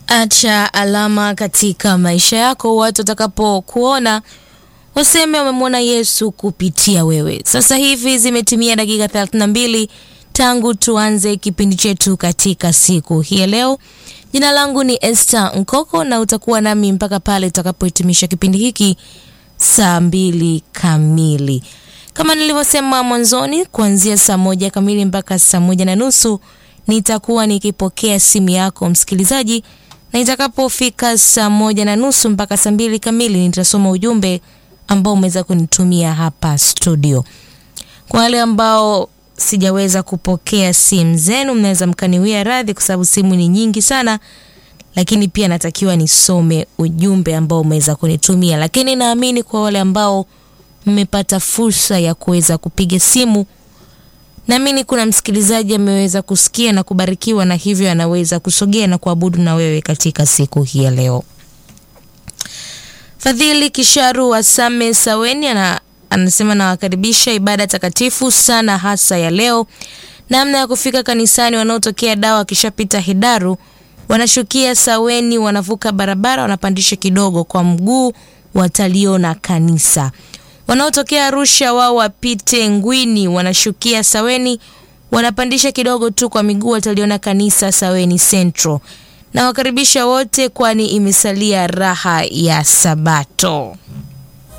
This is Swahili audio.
Acha alama katika maisha yako, watu watakapokuona waseme wamemwona Yesu kupitia wewe. Sasa hivi zimetimia dakika 32 tangu tuanze kipindi chetu katika siku hii ya leo. Jina langu ni Esther Nkoko na utakuwa nami mpaka pale tutakapohitimisha kipindi hiki saa mbili kamili. Kama nilivyosema mwanzoni, kuanzia saa moja kamili mpaka saa moja na nusu nitakuwa nikipokea simu yako msikilizaji, na itakapofika saa moja na nusu mpaka saa mbili kamili nitasoma ujumbe ambao umeweza kunitumia hapa studio. Kwa wale ambao sijaweza kupokea simu zenu, mnaweza mkaniwia radhi kwa sababu simu ni nyingi sana, lakini pia natakiwa nisome ujumbe ambao umeweza kunitumia. Lakini naamini kwa wale ambao mmepata fursa ya kuweza kupiga simu, naamini kuna msikilizaji ameweza kusikia na kubarikiwa, na hivyo anaweza kusogea na kuabudu na wewe katika siku hii ya leo. Fadhili Kisharu wa Same Saweni ana, anasema nawakaribisha ibada takatifu sana hasa ya leo. Namna ya kufika kanisani, wanaotokea dawa wakishapita Hidaru wanashukia Saweni, wanavuka barabara, wanapandisha kidogo kwa mguu, wataliona kanisa. Wanaotokea Arusha wao wapite Ngwini, wanashukia Saweni, wanapandisha kidogo tu kwa miguu, wataliona kanisa Saweni Central. Na wakaribisha wote, kwani imesalia raha ya Sabato.